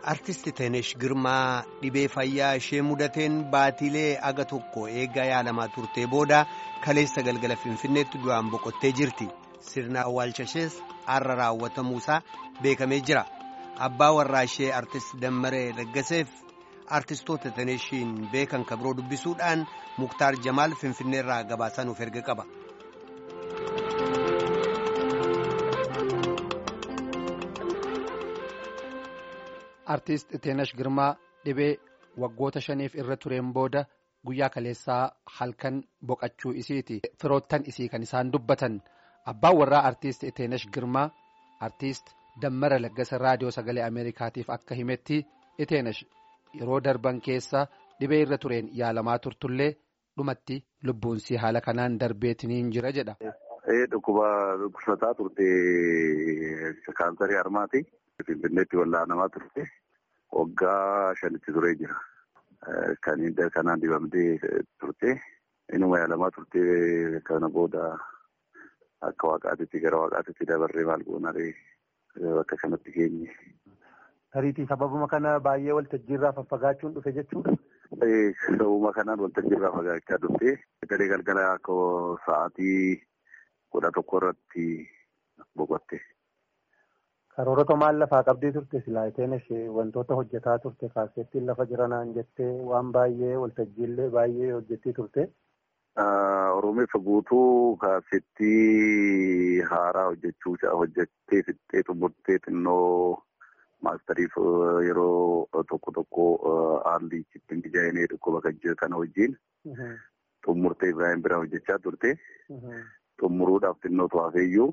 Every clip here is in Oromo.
Artisti Teenesh Girmaa dhibee fayyaa ishee mudateen baatilee aga tokko eegaa yaalamaa turtee booda kaleessa galgala Finfinneetti du'aan boqottee jirti. Sirna awwaalcha ishees har'a raawwatamuusaa beekamee jira. Abbaa warraa ishee Artist Dammaree Laggaseef artistoota Teeneshiin beekan kabiroo dubbisuudhaan Muktaar Jamaal Finfinneerraa gabaasaa nuuf erga qaba. Artiist Teenash Girmaa dhibee waggoota shaniif irra tureen booda guyyaa kaleessaa halkan boqachuu isiiti. Firoottan isii kan isaan dubbatan abbaan warraa artiist Teenash Girmaa artiist Dammara Laggasa raadiyoo sagalee Ameerikaatiif akka himetti Teenash yeroo darban keessa dhibee irra tureen yaalamaa turtullee dhumatti lubbuunsii haala kanaan darbeetiniin jira jedha. Dhukkuba dhukkubsataa turte kaansarii harmaati. Finfinneetti wallaanamaa turte waggaa shanitti turee jira. Kanaan dibamtee turte inuma yaalamaa turte kana booda akka waaqaatitti gara waaqaatitti dabarree maal goonaree bakka kanatti geenye. Tariitii sababuma kana baay'ee waltajjiirraa faffagaachuun dhufe jechuudha. Sababuma kanaan waltajjiirraa fagaachaa dhufte garee galgala akka sa'aatii kudha tokko irratti boqotte. Karoorota maal lafaa qabdee turte silaa ishee wantoota hojjetaa turte kaasettiin lafa jiranaan jettee waan baay'ee waltajjiillee baay'ee hojjettee turte. Oromeessa guutuu kaasettii haaraa hojjechuu hojjettee fixxee xumurtee xinnoo maastariif yeroo tokko tokko haalli ittiin dijaayinee dhukkuba kan jiru kana wajjin xumurtee Ibrahim bira hojjechaa turte. Xumuruudhaaf xinnoo to'afeeyyuu.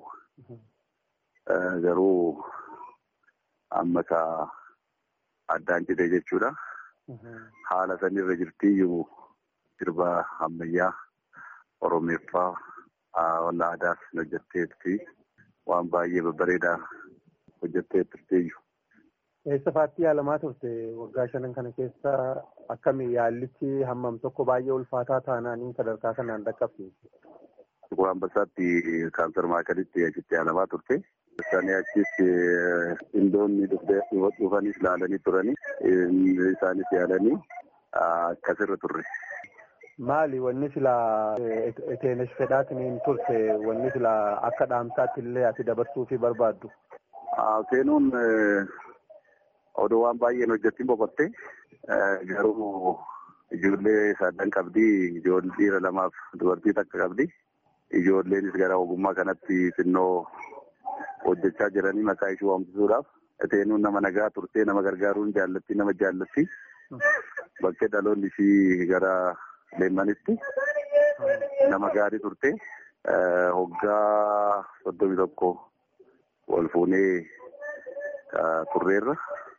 Garuu amma ka addaan jedhee jechuudha. Haala sanirra jirtiyyuu sirba ammayyaa Oromeeffaa walla aadaas hojjetteetti waan baay'ee babbareedaa hojjettee turteeyyu. Eessa faatti yaalamaa turte waggaa shanan kana keessa akkami yaallichi hammam tokko baay'ee ulfaataa taanaaniin sadarkaa kanaan dhaqqabsiise. Tukur Ambassaatti kaansar maakalitti achitti yaalamaa turte. Isaanii achis indoonni dhufanis ilaalanii turanii isaanis yaalanii akkasirra turre. Maali wanni silaa Teenesh fedhaatiin turte wanni silaa akka dhaamsaatti illee ati dabarsuu fi barbaaddu? Seenuun odoo waan baay'een hojjettiin boqotte garuu ijoollee sadan qabdi ijoollee dhiira lamaaf dubartii takka qabdi. Ijoolleenis gara ogummaa kanatti xinnoo hojjechaa jiranii maqaa ishee waamsisuudhaaf teenuun nama nagaa turtee nama gargaaruun jaallatti nama jaallatti bakkee dhaloonni ishii gara leemmanitti nama gaarii turte hoggaa soddomii tokko wal fuunee turreerra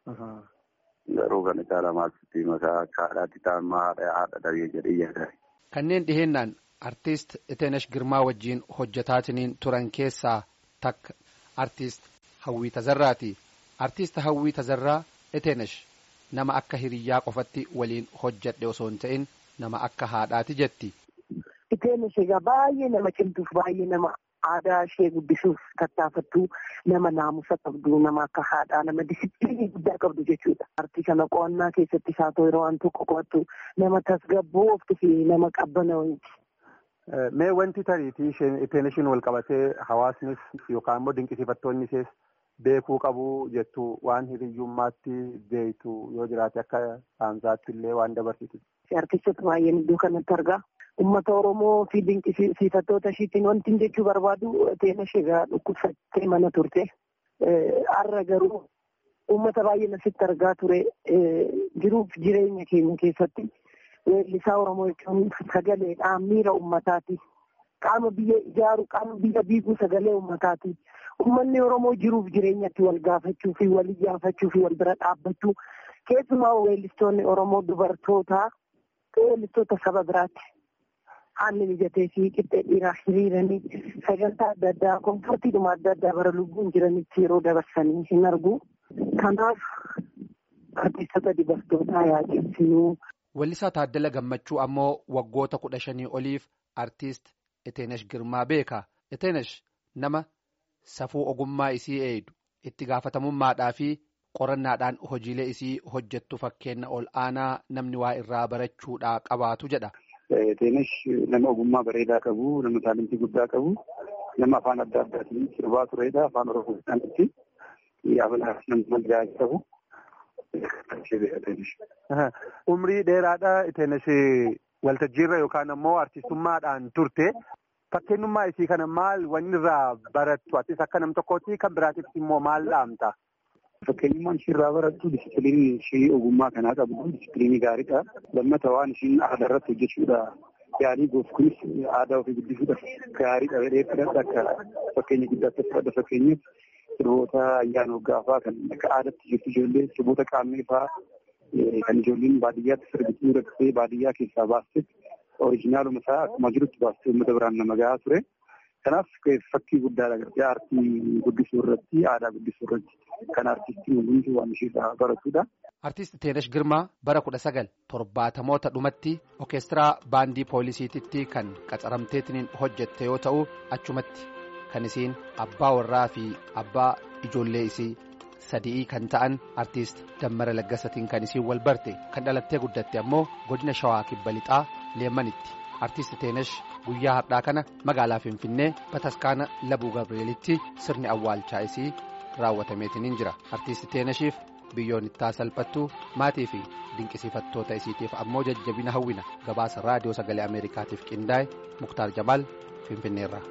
garuu kan caalamaatti maqaa akka haadhaatti ta'an haadha haadha dhabee jedhee yaada. Kanneen dhihennaan artiist Eteenash Girmaa wajjin hojjetaatiniin turan keessaa takka artiist Hawwii Tazarraati. Artiist Hawwii Tazarraa Eteenash nama akka hiriyyaa qofatti waliin hojjedhe osoo hin ta'in nama akka haadhaati jetti. Eteenash egaa baay'ee nama cimtuuf baay'ee nama aadaa ishee guddisuuf tattaafattu nama naamusa qabdu nama akka haadhaa nama disipiliinii guddaa qabdu jechuudha. Artii kana qo'annaa keessatti haa ta'u yeroo waan tokko qo'attu nama tasgabbooftu fi nama qabbanaa'uuti. Mee wanti tariitii isheen ishiin wal qabatee hawaasnis yookaan immoo dinqisiifattoonni ishees beekuu qabu jettu waan hiriyyummaatti beektu yoo jiraate akka saansaatti illee waan dabarsitu. Artistoota baay'een iddoo kanatti argaa. Uummata Oromoo fi dinqisiifattoota ishiitiin wanti jechuu barbaadu Teenash egaa dhukkubsattee mana turte. Har'a garuu uummata baay'een asitti argaa ture jiruuf jireenya keenya keessatti. Weellisaa Oromoo jechuun sagaleedhaan miira uummataati. Qaama biyya ijaaru, qaama biyya biiguu sagalee uummataati. Uummanni Oromoo jiruuf jireenyatti wal gaafachuu fi wal iyyaafachuu fi wal bira dhaabbachuu keessumaa weellistoonni Oromoo dubartootaa weellistoota saba biraatti. Haalli mijatee fi qixxee dhiiraa hiriiranii sagantaa adda addaa komfortiidhuma adda addaa bara lubbuun jiranitti yeroo dabarsanii hin argu. Kanaaf artistoota dubartootaa yaa cimsinuu. Weellisaa Taaddala Gammachuu ammoo waggoota kudha shanii oliif artiist Eteenash Girmaa beeka. Eteenash nama safuu ogummaa isii eeydu itti gaafatamummaadhaa fi qorannaadhaan hojiilee isii hojjettu fakkeenya ol aanaa namni waa irraa barachuudhaa qabaatu jedha. Teenash nama ogummaa bareedaa qabu, nama taalentii guddaa qabu, nama afaan adda addaatiin sirbaa turedha. Afaan Oromoodhaan itti yaabalaaf nama gahaa qabu. Umrii dheeraadha Teenash waltajjiirra yookaan ammoo artistummaadhaan turte. Fakkeenyummaa isii kana maal wanni irraa barattu? Atis akka nam tokkootti kan biraatiif immoo maal dhaamta? Fakkeenyummaan ishii irraa barattu disipiliinii ishii ogummaa kanaa qabdu disipiliinii gaariidha. Lammata waan ishiin aadaa irratti hojjechuudha. Yaalii goof kunis aadaa ofii guddisuudhaaf gaariidha jedhee fudhadha akka fakkeenya guddaatti fudhadha fakkeenyaaf sirboota ayyaana waggaa kan akka aadaatti jirtu ijoollee sirboota qaamee fa'aa kan ijoolleen baadiyyaatti sirbituu rakkatee baadiyyaa keessaa baaste orijinaaluma isaa akkuma jirutti baastee uummata biraan nama gahaa ture. Kanaaf fakkii guddaadha gartee aartii guddisuu irratti aadaa guddisuu irratti kan aartistiin hundumtuu waan isheerraa baratudha. Artiist Teenash Girmaa bara kudha sagal torbaatamoota dhumatti orkeestiraa baandii poolisiititti kan qacaramteetiin hojjette yoo ta'u achumatti kan isiin abbaa warraa fi abbaa ijoollee isii sadii kan ta'an artiist Dammara Laggasatiin kan isiin wal barte kan dhalattee guddatte ammoo godina Shawaa Kibba Lixaa Leemmanitti. Artiist Teenash guyyaa har'aa kana magaalaa Finfinnee Bataskaana Labuu Gabrielitti sirni awwaalchaa isii raawwatameetiin jira. Artiist Teenashiif biyyoon ittaa salphattu maatii fi dinqisiifattoota isiitiif ammoo jajjabina hawwina gabaasa raadiyoo sagalee Ameerikaatiif qindaa'e Muktaar Jamaal Finfinneerraa.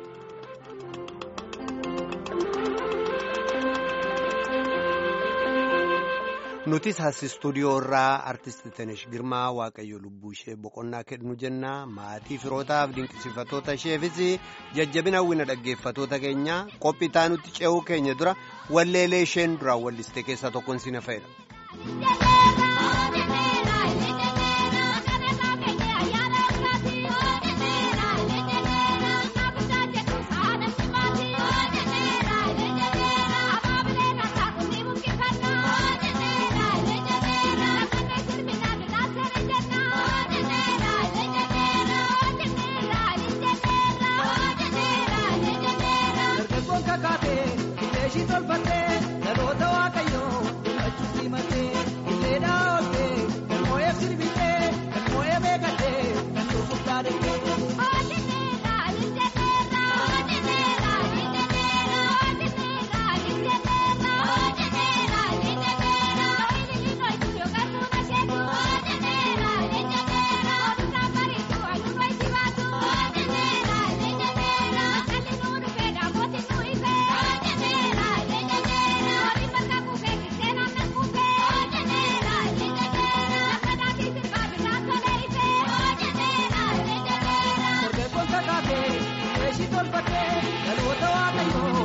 nutis as istuudiyoo irraa artisti Tenesh Girmaa Waaqayyo lubbuu ishee boqonnaa kennu jenna maatii firootaaf dinqisiifatoota isheefis jajjabina hawwina dhaggeeffatoota keenya qophii taanutti ce'uu keenya dura walleelee isheen duraan walliste keessaa tokkoon si na fayyada. Kun kakate, eeshi tolfatee, dhaloota waaqayyoo.